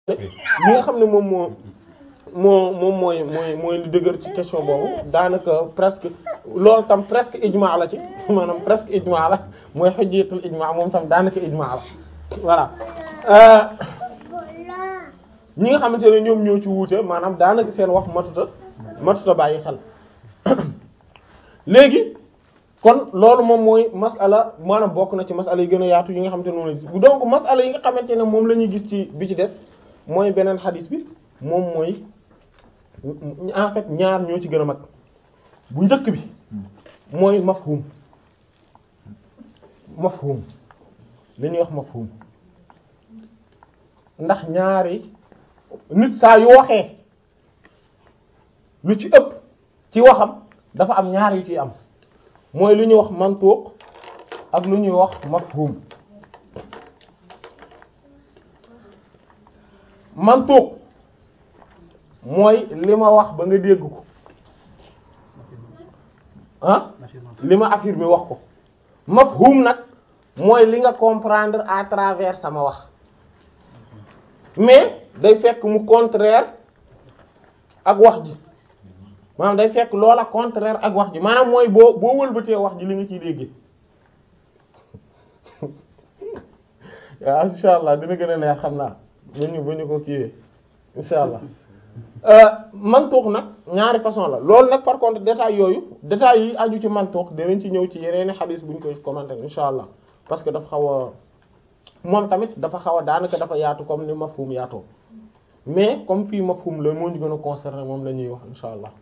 li nga xam ne moom moo moo moom mooy mooy mooy li dëgër ci question boobu daanaka presque loolu tam presque ijma la ci maanaam presque ijma la mooy hujjatul ijma moom tam daanaka ijma la voilà ñi nga xamante ne ñoom ñoo ci wuute maanaam daanaka seen wax matuta matuta bàyyi xel léegi kon loolu moom mooy masala maanaam bokk na ci masala yi gën a yaatu yi nga xamante ne moom la gis donc masala yi nga xamante ne moom la ñuy gis ci bi ci des mooy beneen xadis bi moom mooy en fait ñaar ñoo ci gën a mag bu njëkk bi mooy mafhum mafhum li ñuy wax mafhum ndax ñaari nit saa yu waxee lu ci ëpp ci waxam dafa am ñaar yu ciy am mooy lu ñuy wax mantuq ak lu ñuy wax mafhum mantuq mooy li ma wax ba nga dégg ko ah li ma affirmé wax ko mafhum nag mooy li nga comprendre à travers sama wax mais day fekk mu contraire ak wax ji maanaam day fekk loola contraire ak wax ji maanaam mooy boo boo wëlbatee wax ji li nga ciy déggee waaw insha allah dina gën a leer xam naa bu ñu bu ñu ko kiiwee insha allah mantuux nag ñaari façon la loolu nag par contre détails yooyu détails yi aju ci mantuux dinañ ci ñëw ci yeneeni xadiis bu ñu koy commenter insha allah parce que dafa xaw a moom tamit dafa xaw a daanaka dafa yaatu comme ni mafhum yaatoo mais comme fii mafhum la moo ñu gën a concerné moom la ñuy wax insha allah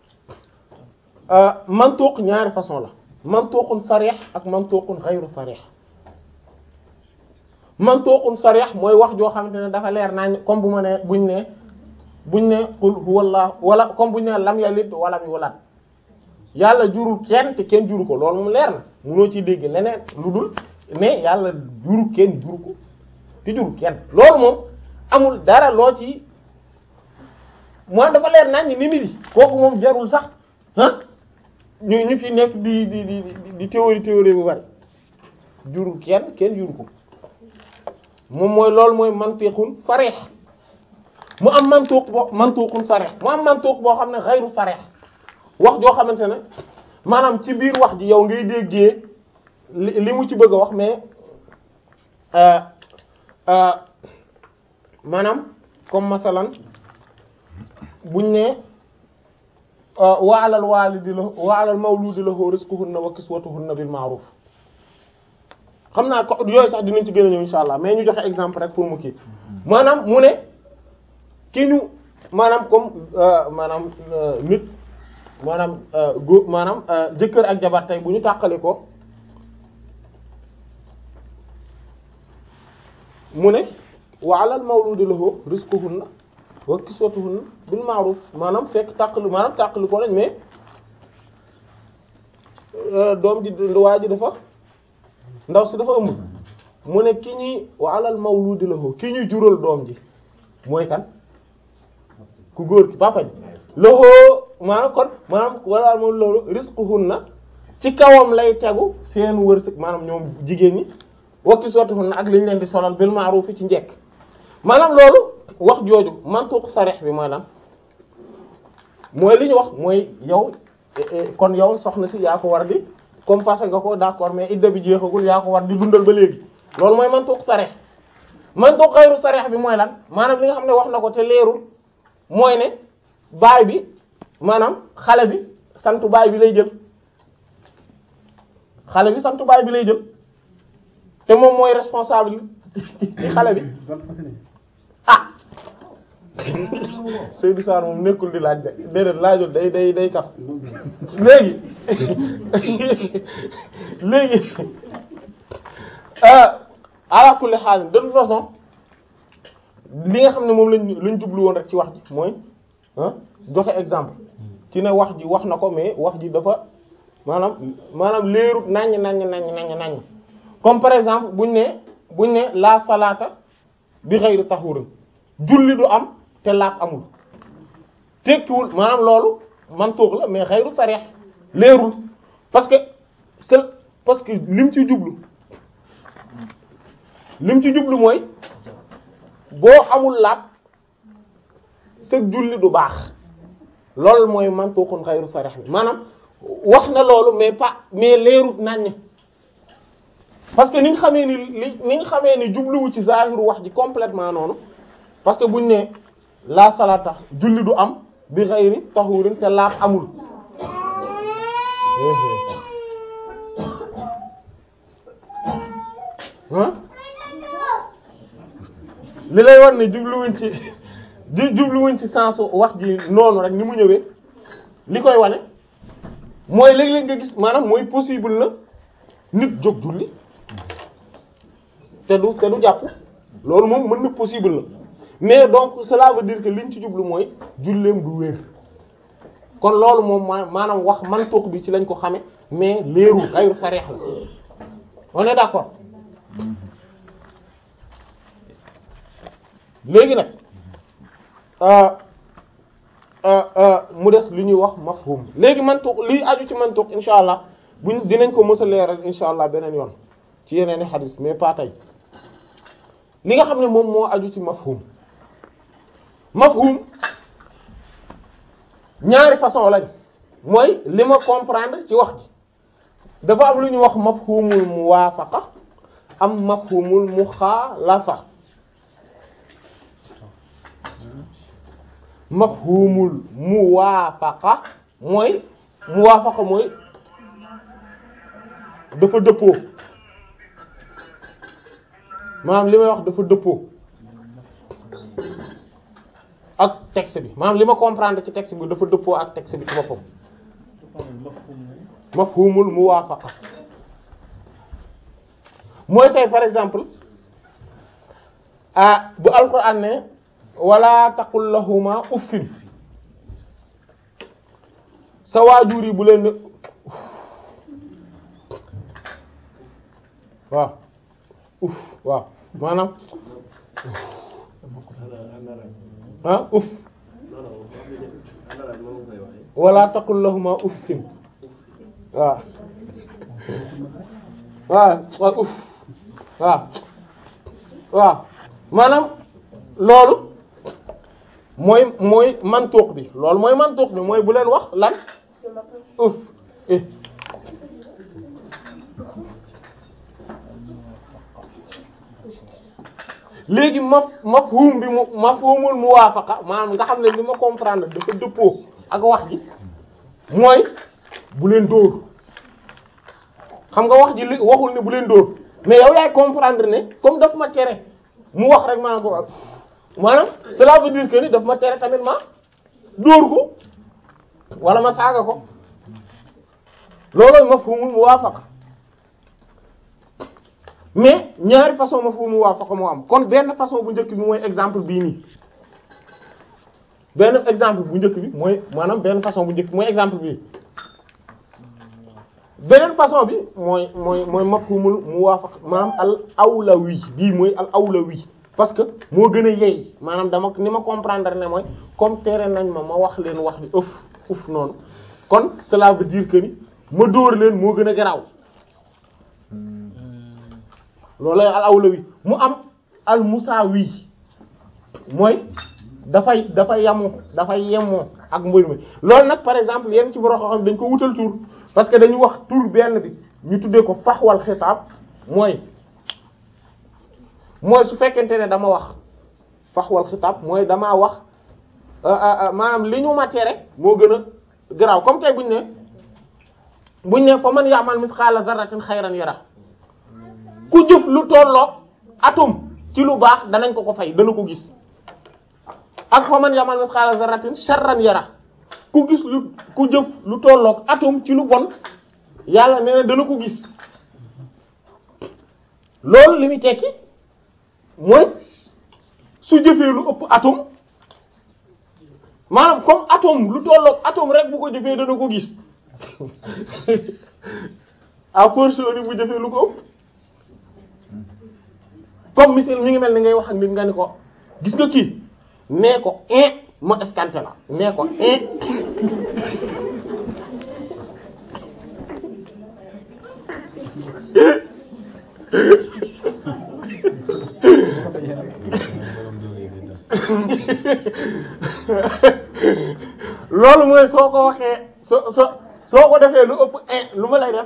mantuq ñaari façon la mantuqun sarih ak mantuqun ghayru sarih mantuqun sarih mooy wax joo xamante ne dafa leer naa comme bu ma ne buñ ne buñ ne qul huwallahu wala comme buñ ne lam yalid walam yulad yàlla jurul kenn te kenn juru ko loolu moom leer na munoo ciy dégg leneen lu dul mais yàlla juru kenn juru ko te juru kenn loolu moom amul dara loo ci moo dafa leer nañ ni nit yi kooku moom jarul sax ah ñu ñu fi nekk di di di di théorie théorie bu bari jurul kenn kenn juru ko moom mooy loolu mooy mantiqun sarih mu am mantuq boo mantuqun sarih mu am mantuq boo xam ne xayru sarih wax joo xamante ne maanaam ci biir wax ji yow ngay déggee li li mu ci bëgg a wax mais maanaam comme masalan buñ ne wa alal walidi la wa alal mawludi lahu rizquhunna wa kiswatuhunna bil ma'ruf xam naa ko yooyu sax dinañ ci gën a ñëw insha allah mais ñu joxe exemple rek pour mu kii maanaam mu ne ki ñu maanaam comme maanaam nit maanaam góor maanaam jëkkër ak jabar tey bu ñu tàqali ko mu ne wa alal mawludi lahu rizquhunna wa kiswatuhunna bil ma'ruf maanaam fekk tàqali maanaam tàqali ko lañ mais doom ji waa ji dafa ndaw si dafa ëmb mu ne ki ñuy wa alal mawludi lahu ki ñuy jural doom ji mooy kan ku góor ki papa ji lahu maanaam kon maanaam wala moom loolu rizquhunna ci kawam lay tegu seen wërsëg maanaam ñoom jigéen ñi wakki sottihunna ak li ñu leen di solal bil ma'ruf ci njekk maanaam loolu wax jooju mantuq sarih bi mooy lan mooy li ñu wax mooy yow kon yow soxna si yaa ko war di comme passé nga ko d'accord mais idda bi jeexagul yaa ko war di dundal ba léegi loolu mooy mantuq sarih mantuq xayru sarih bi mooy lan maanaam li nga xam ne wax na ko te leerul mooy ne baay bi maanaam xale bi santu baay bi lay jël xale bi santu baay bi lay jël te moom mooy responsable ci xale bi ah Seydou Sarr moom nekkul di laaj de déedéet laajul day day day kaf léegi léegi ala kulli xaal de toute façon li nga xam ne moom lañ lañ jublu woon rek ci wax ji mooy joxe exemple ci ne wax ji wax na ko mais wax ji dafa maanaam maanaam leerut naññ naññ naññ naññ naññ comme par exemple buñ ne buñ ne la salaata bi ghayri tahurin julli du am te laab amul tekkiwul maanaam loolu mantuux la mais ghayru sarih leerul parce que c'est parce que lim ci jublu lim ci jublu mooy boo amul laab sëg julli du baax loolu mooy mantuqun ghayru sarih bi maanaam wax na loolu mais pas mais leerut naññ parce que ni nga xamee ni li ni nga xamee ni jubluwu ci zahiru wax ji complètement noonu parce que buñ ne la salata julli du am bi ghayri tahurin te laab amul ah li lay war ne jubluwuñ ci ju jubluwuñ ci sensu wax ji noonu rek ni mu ñëwee li koy wane mooy léeg-léeg nga gis maanaam mooy possible na nit jóg julli te du te du jàpp loolu moom mën na possible na mais donc cela veut dire que liñ ci jublu mooy julleem du wér kon loolu moom ma maanaam wax mantuq bi ci lañ ko xame mais leerul xayru sarih la on est d'accord léegi nag mu des li ñuy wax mafhum léegi mantuq liy aju ci mantuq insha allah buñ dinañ ko mës a leeral insha allah beneen yoon ci yeneeni xadis mais pas tey li nga xam ne moom moo aju ci mafhum mafhum ñaari façon lañ mooy li ma comprendre ci wax ji dafa am lu ñuy wax mafhumul muwaafaqa am mafhumul muxaalafa mafhumul muwaafaqa mooy muwaafaqa mooy dafa dëppoo maanaam li may wax dafa dëppoo ak texte bi maanaam li ma comprendre ci texte bi dafa dëppoo ak texte bi ci boppam mafhumul muwaafaqa mooy tey par exemple ah bu alquran ne wala taqul lahuma uffin sa waajur yi bu leen ne waaw uff waaw maanaam ah uff wala taqul lahuma uffin waaw waaw waaw uff waaw waaw maanaam loolu mooy mooy mantuq bi loolu mooy mantuq bi mooy bu leen wax lan uff eh léegi maf mafhum bi mu mafhumul muwaafaqa maanaam nga xam ne li ma comprendre dafa dëppoo ak wax ji mooy bu leen dóor xam nga wax ji li waxul ne bu leen dóor mais yow yaay comprendre ne comme daf ma tere mu wax rek maanaam boobu maanaam cela veut dire que ni daf ma tere tamit ma dóor ko wala ma saaga ko loolooy mafhumul muwaafaqa mais ñaari façon mafhumul muwaafaqa moo am kon benn façon bu njëkk bi mooy exemple bii nii benn exemple bu njëkk bi mooy maanaam benn façon bu njëkk bi mooy exemple bii beneen façon bi mooy mooy mooy mafhumul muwaafaqa maanaam al awlawi bii mooy al awlawi parce que moo gën a yey maanaam dama ni ma comprendre ne mooy comme tere nañ ma ma wax leen wax bi ëf uf noonu kon cela veut dire que ni ma dóor leen moo gën a garaaw loolu al awlawi mu am al musaawi mooy dafay dafay yamu dafay yemoo ak mbir mi loolu nag par exemple yenn ci borom xam dañ ko wutal tur parce que dañu wax tur benn bi ñu tuddee ko faxwal xitaab mooy mooy su fekkente ne dama wax faxwal xitaab mooy damaa wax maanaam li ñu ma tere moo gën a garaaw comme tey buñ ne buñ ne fa man ya'mal misqala zarratin xayran yara ku jëf lu tolloog atome ci lu baax danañ ko ko fay dana ko gis ak fa man ya'mal misqala zarratin sharran yara ku gis lu ku jëf lu tolloog atome ci lu bon yàlla nee na dana ko gis loolu li muy tekki mooy su jëfee lu ëpp atome maanaam comme atome lu tolloog atome rek bu ko jëfee dana ko gis à fortiori bu jëfee lu ko ëpp comme misil mi ngi mel ni ngay wax ak nit nga ni ko gis nga kii nee ko in ma escanté la nee ko in loolu mooy soo ko waxee soo soo soo ko defee lu ëpp un lu ma lay def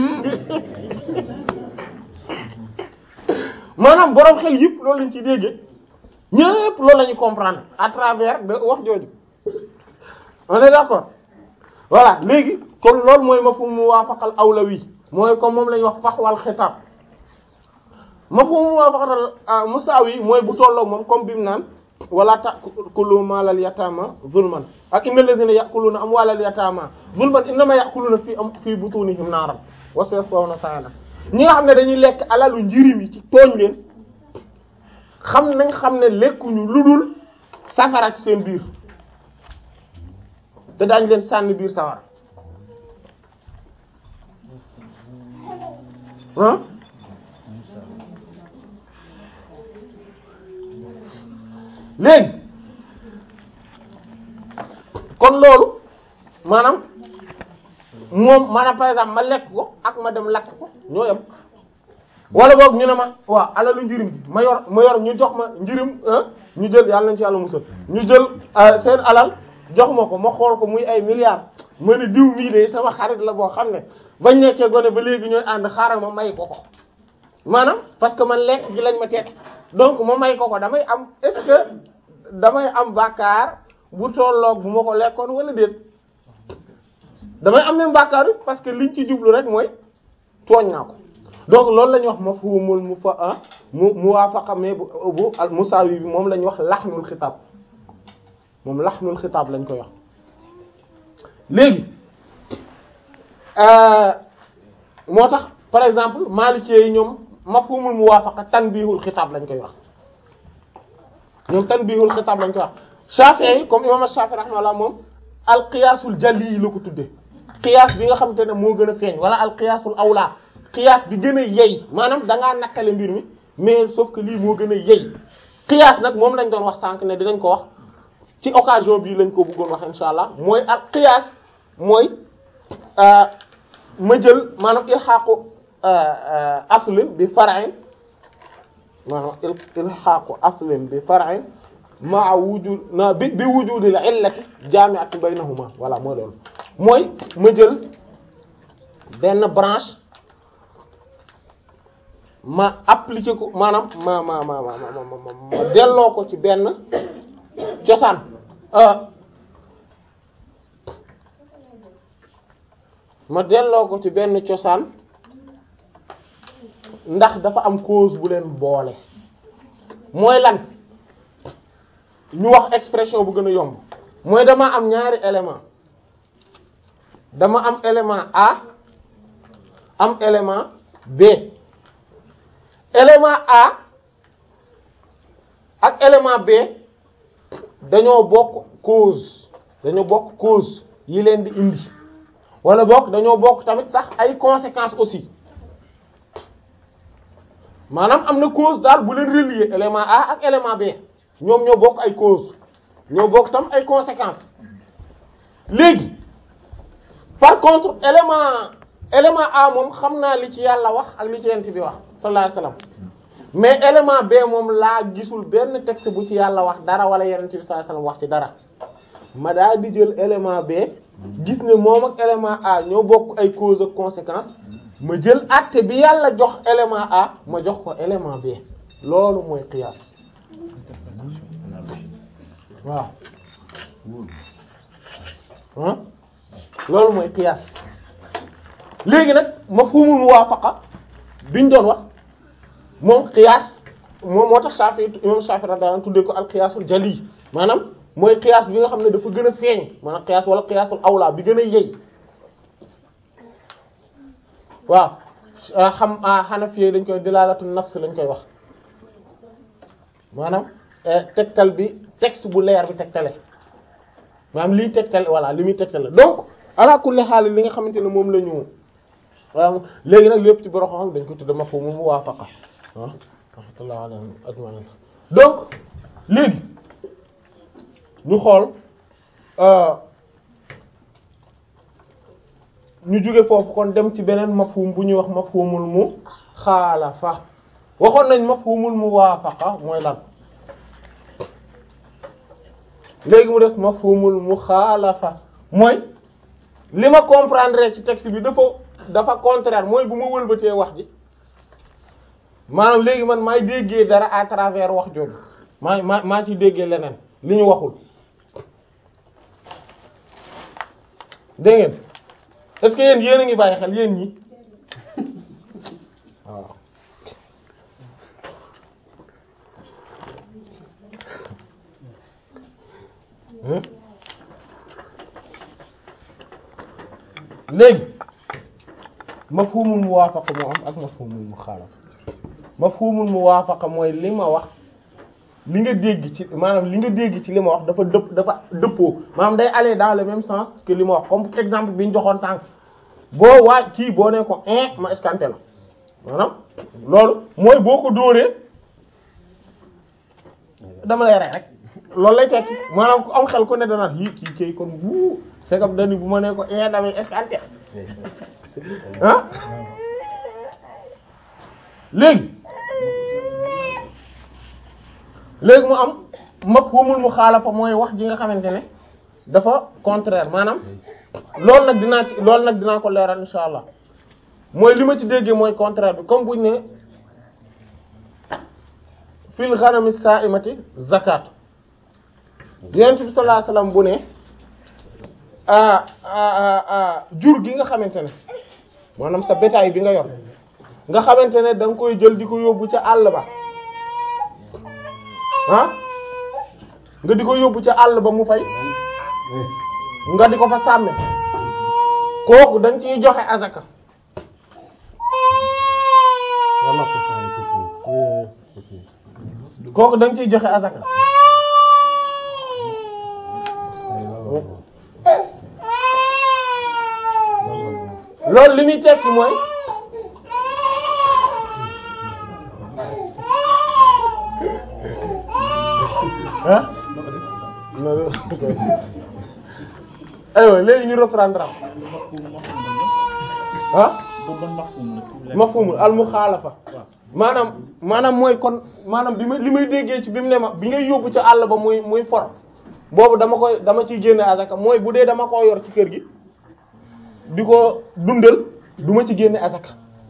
maanaam boroom xel yëpp loolu lañ ci déggee ñëpp loolu la ñu comprendre à travers de wax jooju on est d'accord voilà léegi kon loolu mooy mafhum muwaafaqal awlawi mooy comme moom la ñuy wax faxwal xitaab mafhum muwaafaqal musaawi mooy bu tolloog moom comme bi mu naan wala ta'kulu maalal yataama zulman ak innal ladhina ya'kuluna amwaalal yataama zulman innama ya'kuluna fi am fi butunihim naaran wa sayaslawna sa'ira ñi nga xam ne dañuy lekk alalu njirim yi ci tooñ leen xam nañ xam ne lekkuñu lu dul safara ci seen biir te daañu leen sànni biir safara ah léegi kon loolu maanaam moom maanaam par exemple ma lekk ko ak ma dem lakk ko ñoo yem wala boog ñu ne ma waaw alalu njirim bi ma yor ma yor ñu jox ma njirim ñu jël yàlla nañ ci yàlla musal ñu jël seen alal jox ma ko ma xool ko muy ay milliards ma ne diw mii de sama xarit la boo xam ne bañ nekkee gone ba léegi ñooy ànd xaaral ma may ko ko maanaam parce que man lekk gi lañ ma teet donc ma may ko ko damay am est-ce que damay am bàkkaar bu tolloog bu ma ko lekkoon wala déet damay am même bàkkaar bi parce que liñ ci jublu rek mooy tooñ naa ko donc loolu la ñuy wax mafhumul mu fa mu muwaafaqa mais bu bu al musaawi bi moom la ñuy wax laxnul xitaab moom laxnul xitaab lañ koy wax léegi moo tax par exemple Maliki yi ñoom mafhumul muwaafaqa tanbihul xitaab lañ koy wax ñoom tanbihul xitaab lañ koy wax Shafi'i yi comme imam Shafi'i rahimahullah moom al qiyaasul jali la ko tuddee qiyaas bi nga xamante ne moo gën a feeñ wala al qiyaasul awla qiyaas bi gën a yey maanaam da ngaa nattale mbir mi mais sauf que lii moo gën a yey qiyaas nag moom lañ doon wax sànq ne dinañ ko wax ci occasion bii lañ ko bëggoon wax insha allah mooy al qiyaas mooy ma jël maanaam ilxaaqu aslin bi far'in maanaam ilxaaqu aslin bi far'in maa wujud na bi bi wujudil illati jaami'atin baynahuma voilà mooy loolu mooy ma jël benn branche ma appliquer ko maanaam ma ma ma ma ma ma delloo ko ci benn cosaan ma delloo ko ci benn cosaan ndax dafa am cause bu leen boole mooy lan ñu wax expression bu gën a yomb mooy dama am ñaari élément dama am élément A am élément B élément A ak élément B dañoo bokk cause dañoo bokk cause yi leen di indi wala bokk dañoo bokk tamit sax ay conséquences aussi maanaam am na cause daal bu leen relier élément A ak élément B ñoom ñoo bokk ay cause ñoo bokk tam ay conséquences léegi par contre élément élément A moom xam naa li ci yàlla wax ak li ci yent bi wax sallallahu alayhi wasallam mais élément B moom laa gisul benn texte bu ci yàlla wax dara wala yonent bi sallallahu alayhi wasallam wax ci dara ma daal di jël élément B gis ne moom ak élément A ñoo bokk ay cause ak conséquence ma jël àtte bi yàlla jox élément A ma jox ko élément B loolu mooy qiyaas waaw ah loolu mooy qiyaas léegi nag mafhumul muwaafaqa biñ doon wax moom qiyaas moom moo tax Shafi'i imam Shafi'i radiyallahu anhu tuddee ko al qiyaasul jali maanaam mooy qiyaas bi nga xam ne dafa gën a feeñ maanaam qiyaas wala qiyaasul awla bi gën a yey waaw xam Hanafi dañ koy dilalatu nafs lañ koy wax maanaam tegtal bi texte bu leer bi tegtale maanaam liy tegtale voilà li muy tegtale donc ala kulli xaal li nga xamante ne moom la ñu waaw léegi nag lépp ci borom xam dañ ko tudde mafhum muwaafaqa ah rahmatullah alayhim ajma'in donc léegi ñu xool ñu jóge foofu kon dem ci beneen mafhum bu ñuy wax mafhumul muxaalafa waxoon nañ mafhumul muwaafaqa mooy lan léegi mu des mafhumul muxaalafa mooy li ma comprendre ci texte bi dafa dafa contraire mooy bu ma wëlbatee wax ji maanaam léegi man maay déggee dara à travers wax jooju maa maa maa ciy déggee leneen li ñu waxul dégg ngeen est-ce que yéen yéen a ngi bàyyi xel yéen ñi waaw léegi mafhumul muwaafaqa moo am ak mafhumul muxaalafa mafhumul muwaafaqa mooy li ma wax li nga dégg ci maanaam li nga dégg ci li ma wax dafa dëpp dafa dëppoo maanaam day aller dans le même sens que li ma wax comme exemple bi ñu joxoon sànq boo waa kii boo ne ko un ma escanté la maanaam loolu mooy boo ko dóoree dama lay rey rek loolu lay tekki maanaam ku am xel ku ne dana yi kii kii kon bu c'est comme dani bu ma ne ko un damay escanté ah léegi léegi mu am mafhumul muxaalafa mooy wax ji nga xamante ne dafa contraire maanaam loolu nag dinaa ci loolu nag dinaa ko leeral insha allah mooy li ma ci déggee mooy contraire bi comme buñ ne fil ghanami sa'imati zakat yonent bi sallallahu alayhi wasallam bu ne jur gi nga xamante ne maanaam sa bétail bi nga yor nga xamante ne da nga koy jël di ko yóbbu ca àll ba ah nga di ko yóbbu ca àll ba mu fay nga di ko fa sàmme kooku da nga ciy joxe azaka kooku da nga ciy joxe azaka loolu li muy tekki mooy ah aywa léegi ñu reprendre ah mafhumul al muxaalafa maanaam maanaam mooy kon maanaam bi ma li may déggee ci bi mu ne ma bi ngay yóbbu ca àll ba muy muy for boobu dama koy dama ciy génne azaka mooy bu dee dama koo yor ci kër gi di ko dundal du ma ci génne azaka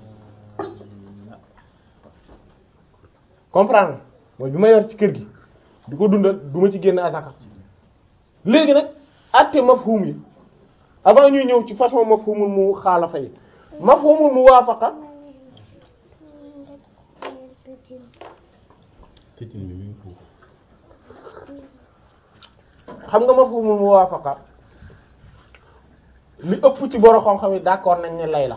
comprendre mooy bi ma yor ci kër gi di ko dundal du ma ci génne azaka léegi nag atte mafhum yi avant ñuy ñëw ci façon mafhumul mu xaalafa yi mafhumul mu waafaqa xam nga mafhumul mu waafaqa li ëpp ci borom xam-xam yi d'accord nañ ne lay la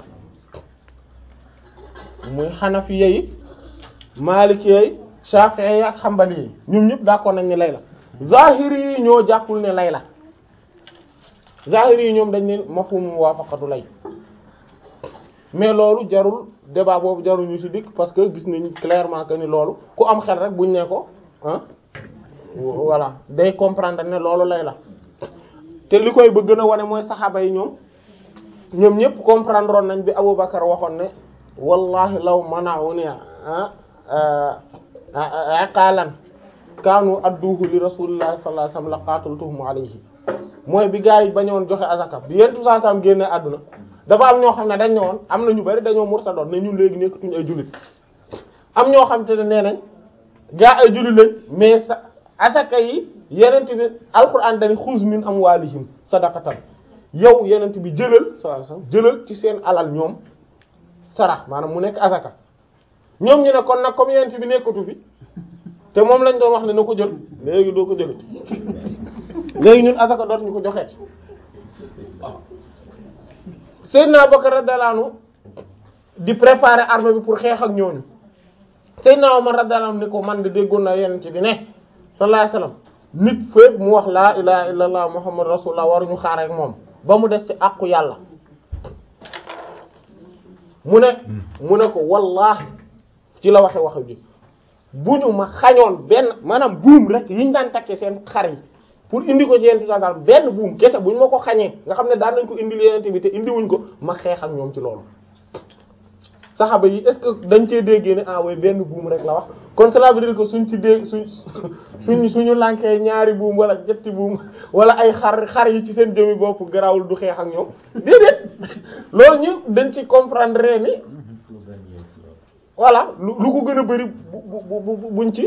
muy xanafiya yi maliki yi shafi'i yi ak xambali yi ñoom ñëpp d'accord nañ ne lay la zahiri yi ñoo jàppul ne lay la zahiri yi ñoom dañ ne mafhum muwafaqatu lay mais loolu jarul débat boobu jarul ñu ci dikk parce que gis nañ clairement que ni loolu ku am xel rek buñ ne ko ah voilà day comprendre ne loolu lay la te li koy ba gën a wane mooy saxaaba yi ñoom ñoom ñëpp comprendre nañ bi Aboubacar waxoon ne wallahi law mana'uni ah aqalan kaanu adduhu li rasulillahi sallallahu alayhi wasallam la qataltuhum alayhi mooy bi gaa yi bañoon joxe azaka bi yentu saa sam génne àdduna dafa am ñoo xam ne dañ ne woon am na ñu bari dañoo murtadoon ne ñun léegi nekkatuñu ay jullit am ñoo xam te ne nee nañ gaa ay jullit lañ mais sa azaka yi yenent bi alquran dani xuz min amwalihim sadaqatan yow yenent bi jëlal sallallahu alayhi wasallam jëlal ci seen alal ñoom sarax maanaam mu nekk azaka ñoom ñu ne kon nag comme yenent bi nekkatu fi te moom lañ doon wax ne na ko jël léegi doo ko jëlee léegi ñun azaka dootuñu ko joxeeti Seydina Bakar radiyallahu anhu di préparer armée bi pour xeex ak ñooñu Seydina Omar radiyallahu anhu ni ko man de déggoon na yenent bi ne sallallahu alayhi wasallam nit fépp mu wax laa ilaha illallah muhammad rasulullah waruñu xaar ak moom ba mu des ci àqu yàlla mu ne mu ne ko wallahi ci la waxe wax ji bu ñu ma xañoon benn maanaam buum rek yiñ daan takkee seen xar yi pour indi ko ci yenente sallam benn buum kese bu ñu ma ko xañee nga xam ne daan nañ ko indil yenente bi te indiwuñ ko ma xeex ak ñoom ci loolu saxaba yi est-ce que dañ cee déggee ne ah way benn buum rek la wax kon cela veut dire que suñ ci dégg suñ suñ suñu lànkee ñaari buum wala ñetti buum wala ay xar xar yi ci seen jëmi bopp garawul du xeex ak ñoom déedéet loolu ñu dañ ci comprendre ni voilà lu lu ko gën a bari bu bu bu buñ ci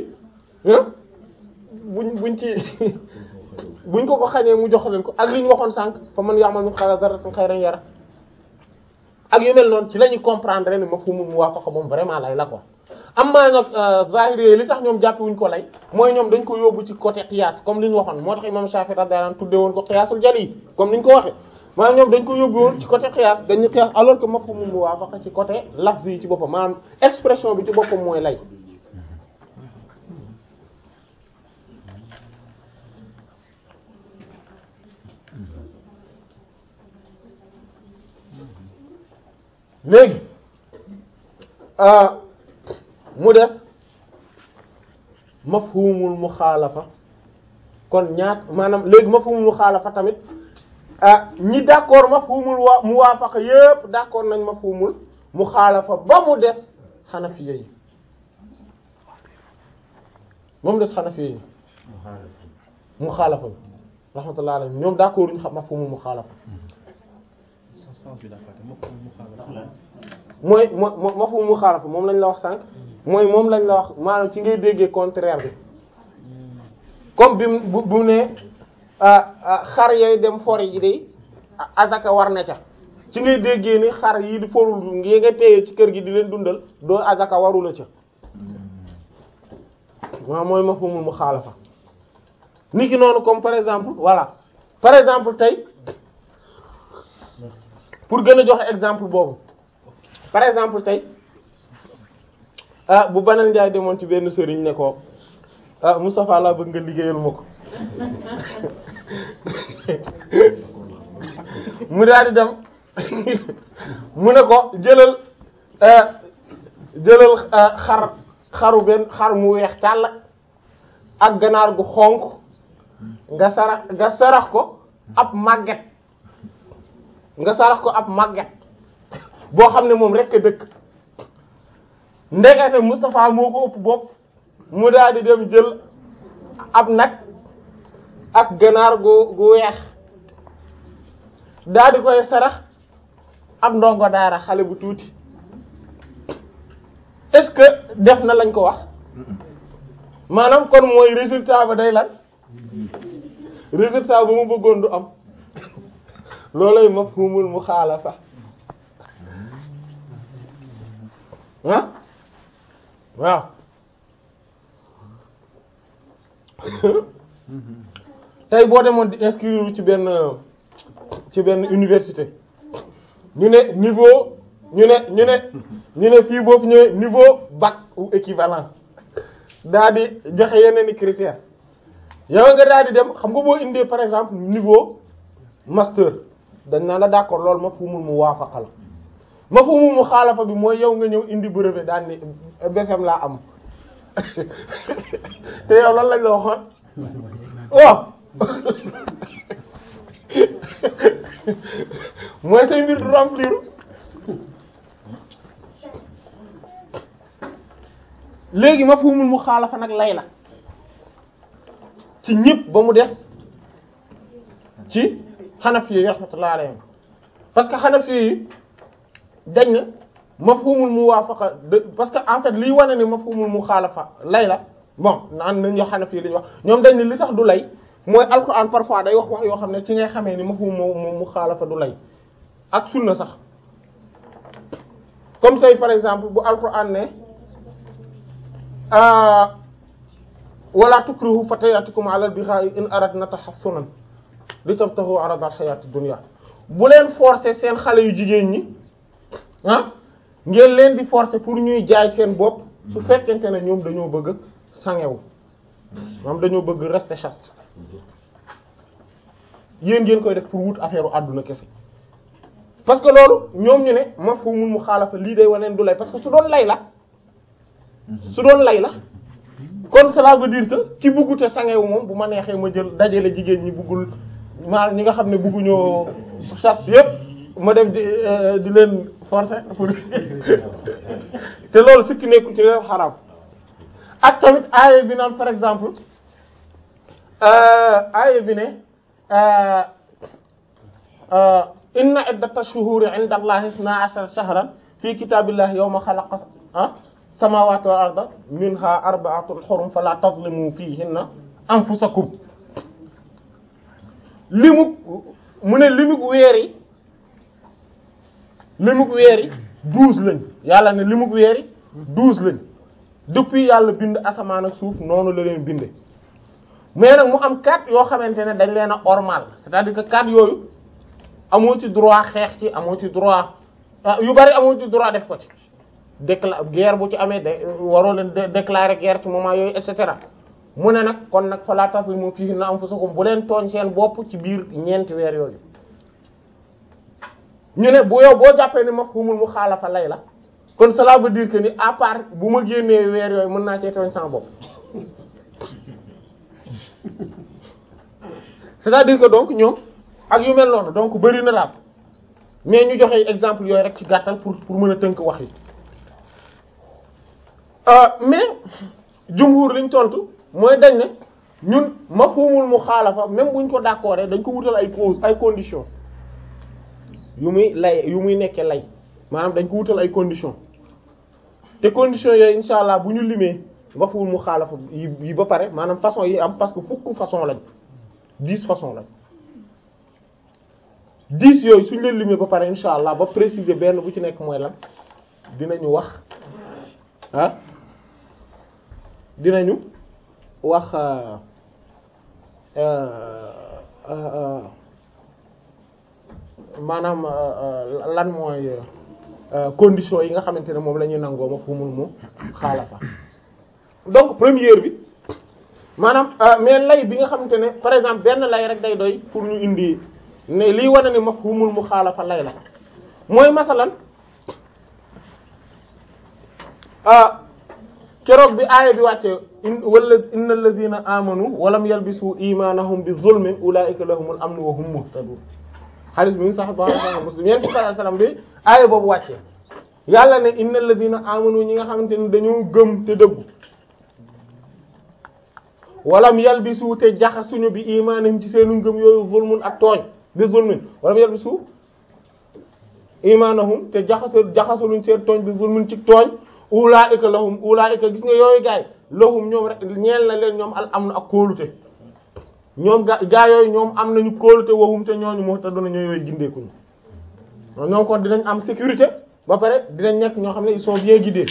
buñ buñ ci buñ ko ko xañee mu jox leen ko ak li ñu waxoon sànq fa man ya'mal mithqala dharratin khayran yara ak yu mel noonu ci la ñuy comprendre ni mafhumul muwaafaqa moom vraiment lay la ko am maa nag zahiri li tax ñoom jàppe wuñ ko lay mooy ñoom dañ ko yóbbu ci côté qiyaas comme li ñu waxoon moo tax imam Shafi'i radiyallahu anhu tudde woon ko qiyaasul jali comme ni ñu ko waxee maanaam ñoom dañ ko yóbbu woon ci côté qiyaas dañu qiyaas alors que mafhumul muwaafaqa ci côté lafz yi ci boppam maanaam expression bi ci boppam mooy lay léegi mu des mafhumul muxaalafa kon ñaat maanaam léegi mafhumul muxaalafa tamit ñi d'accord mafhumul wa muwaafaqa yépp d'accord nañ mafhumul muxaalafa ba mu des xanafiya yi ba mu des xanafiya yi muxaalafa bi rahmatullah alayhim ñoom d'accord ñu xam mafhumul muxaalafa mooy moo mafhum muxaalafa moom lañ la wax sànq mooy moom lañ la wax maanaam ci ngay déggee contraire bi comme bi bu bu ne xar yooyu dem fori ji de azaka war na ca ci ngay déggee ni xar yi di forul ngi nga téye ci kër gi di leen dundal doo azaka warula ca waaw mooy mafhumul muxaalafa nit ki noonu comme par exemple voilà par exemple tey pour gën a joxe exemple boobu par exemple tey ah bu banal njaay demoon ci benn sëriñ ne ko ah Moustapha laa bëgg nga liggéeyal ma ko mu daal di dem mu ne ko jëlal jëlal xar xaru benn xar mu weex tàll ak ganaar gu xonq nga sarax nga sarax ko ab màgget nga sarax ko ab màgget boo xam ne moom rek a dëkk ndekete Moustapha moo ko ëpp bopp mu daal di dem jël ab nag ak ganaar gu gu weex daal di koy sarax ab ndongo daara xale bu tuuti est-ce que def na lañ ko wax maanaam kon mooy résultat ba day lan résultat ba mu bëggoon du am loolay mafhumul muxaalafa ah waaw tey boo demoon di inscrire ci benn ci benn université ñu ne niveau ñu ne ñu ne ñu ne fii boobu ñëwee niveau bac ou équivalent daa di joxe yeneen i critères yow nga daal di dem xam nga boo indee par exemple niveau master dañ naan la d'accord loolu mafhumul muwaafaqa la mafhumul muxaalafa bi mooy yow nga ñëw indi brevet daan ni BFM laa am te yow lan lañ la waxoon waaw mooy say mbir du remplir léegi mafhumul muxaalafa nag lay la ci ñëpp ba mu des ci xanafi yi rahmatullah alayhim parce que xanafi yi dañ na mafhumul muwaafaqa de parce que en fait liy wane ni mafhumul muxaalafa lay la bon naan nañ yoo xanafi yi li ñu wax ñoom dañ ne li tax du lay mooy alquran parfois day wax wax yoo xam ne ci ngay xamee ni mafhumul muxaalafa du lay ak sunna sax comme tey par exemple bu alquran ne wala tukrihu fatayatikum ala al-bigha'i in aradna tahassunan li tabtahu arada al-hayati dunya bu leen forcer seen xale yu jigéen ñi ah ngeen leen di forcer pour ñuy jaay seen bopp su fekkente ne ñoom dañoo bëgg sangewu moom dañoo bëgg rester chaste yéen ngeen koy def pour wut affaire u àdduna kese parce que loolu ñoom ñu ne mafhumul muxaalafa lii day waneen du lay parce que su doon lay la su doon lay la kon cela veut dire que ci bëggute sangewu moom bu ma neexee ma jël dajale jigéen ñi bëggul maa ñi nga xam ne bëgguñoo chasse yépp ma dem di di leen forcer pour te loolu sikki nekkul ci leen xaraam ak tamit aaya bi naan par exemple aaya bi ne inna iddata shuhuri inda allahi isna ashara shahran fi kitabillahi yawma xalaqa samawati wal arda minha arba'atun hurum fala tazlimu fihinna anfusakum limuk mu ne limuk weer yi limuk weer yi douze lañ yàlla ne limuk weer yi douze lañ depuis yàlla bind asamaan ak suuf noonu la leen binde mais nag mu am quatre yoo xamante ne dañ leen a ormal c'est-à-dire que quatre yooyu amoo ci droit xeex ci amoo ci droit yu bari amoo ci droit def ko ci décla guerre bu ci amee de waroo leen déclarer guerre ci moment yooyu et cetera mu ne nag kon nag fala tazlimu fiihinna anfusakum bu leen tooñ seen bopp ci biir ñeenti weer yooyu ñu ne bu yow boo jàppee ni mafhumul muxaalafa lay la kon cela veut dire que ni à part bu ma génnee weer yooyu mën naa cee tooñ sama bopp c'est-à-dire que donc ñoom ak yu mel noonu donc bari na daal mais ñu joxe exemple yooyu rek ci gàttal pour pour mën a tënk wax yi mais jumhur liñ tontu mooy dañ ne ñun mafhumul muxaalafa même buñ ko d'accord dañ ko wutal ay cause ay conditions yu muy lay yu muy nekkee lay maanaam dañ ko wutal ay conditions te conditions yooyu insha allah bu ñu limee mafhumul muxaalafa yi yi ba pare maanaam façon yi am parce que fukk façon lañ dix façon lañ dix yooyu suñ leen limee ba pare insha allah ba préciser benn bu ci nekk mooy lan dinañu wax ah dinañu wax maanaam lan mooy conditions yi nga xamante ne moom la ñuy nangoo ma fu mun mu xaalafa donc première bi maanaam mais lay bi nga xamante ne par exemple benn lay rek day doy pour ñu indi ne lii wane ni mafhumul muxaalafa lay la mooy masalan keroog bi aaya bi wàcce wala inna alladhina amanu walam yalbisu imanahum bi zulmin ulaika lahumul amnu wa hum muhtadun hadith bi ngi sax ba muslim yeen bi sallallahu alayhi wasallam bi aaya boobu wàcce yàlla ne inna alladhina amanu ñi nga xamante ne dañoo gëm te dëggu walam yalbisu te jaxasuñu bi imanahum ci seenu ngëm yooyu zulmun ak tooñ bi zulmin walam yalbisu imanahum te jaxasu jaxasuluñ seen tooñ bi zulmun ci tooñ ulaa'ika lahum ulaa'ika gis nga yooyu gaay lahum ñoom rek ñeel na leen ñoom al am na ak kóolute ñoom ga gaa yooyu ñoom am nañu kóolute waxum te ñooñu moo tax doona ñoo yooyu gindeekuñu ñoom kon dinañ am sécurité ba pare dinañ nekk ñoo xam ne ils sont bien guidés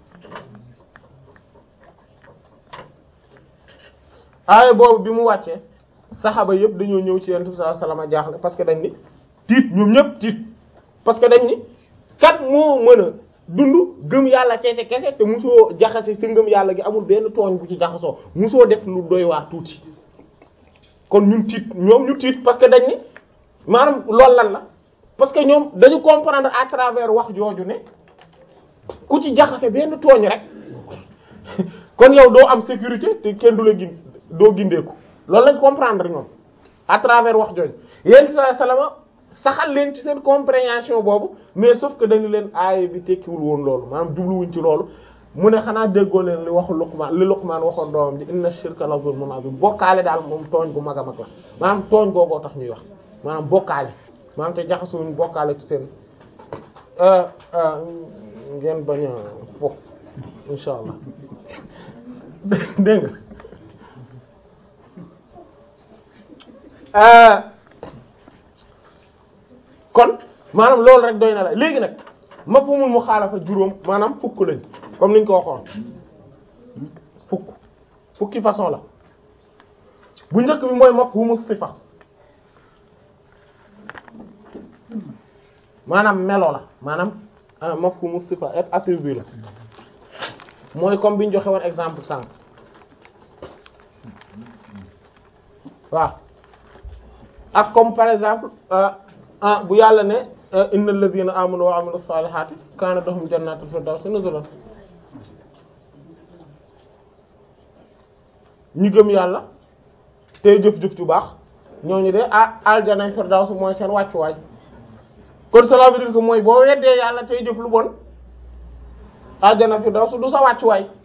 aaya boobu bi mu wàccee saxaaba yëpp dañoo ñëw ci Yonent bi sallallahu alayhi wasallam jaaxle parce que dañ ni tiit ñoom ñëpp tiit parce que dañ ni kat moo mën a dund gëm yàlla kese kese te musoo jaxase sa ngëm yàlla gi amul benn tooñ bu ci jaxasoo musoo def lu doy waar tuuti kon ñun tiit ñoom ñu tiit parce que dañ ni maanaam loolu lan la parce que ñoom dañu comprendre à travers wax jooju ne ku ci jaxase benn tooñ rek kon yow doo am sécurité te kenn du la gin doo gindeeku loolu lañ comprendre ñoom à travers wax jooju yéen bi sallallahu alayhi wasallam saxal leen ci seen compréhension boobu mais sauf que dañu leen aaya bi tekkiwul woon loolu maanaam jubluwuñ ci loolu mu ne xanaa déggoo leen li waxu Luqmaan li Luqmaan waxoon doomam ji inna shirka la zulmun azim bokkaale daal moom tooñ gu mag a mag la maanaam tooñ googoo tax ñuy wax maanaam bokkaale maanaam te jaxasuwuñ bokkaale ci seen ngeen bañ a fo insha allah dégg nga kon maanaam loolu rek doy na la léegi nag mafhumul muxaalafa juróom maanaam fukk lañ comme niñ ko waxoon fukk fukki façon la bu njëkk bi mooy mafhumu sifa maanaam melo la maanaam mafhumu sifa et attribut la mooy comme bi ñu joxe woon exemple sànq waaw ak comme par exemple ah bu yàlla ne innal ladhina amanu wa amilus salihati kana lahum jannatul firdawsi nuzulan ñu gëm yàlla tey jëf-jëf ju baax ñooñu de ah aljanay firdaws mooy seen wàccuwaay kon cela veut dire que mooy boo weddee yàlla tey jëf lu bon àjjana fi daw su du sa wàccuwaay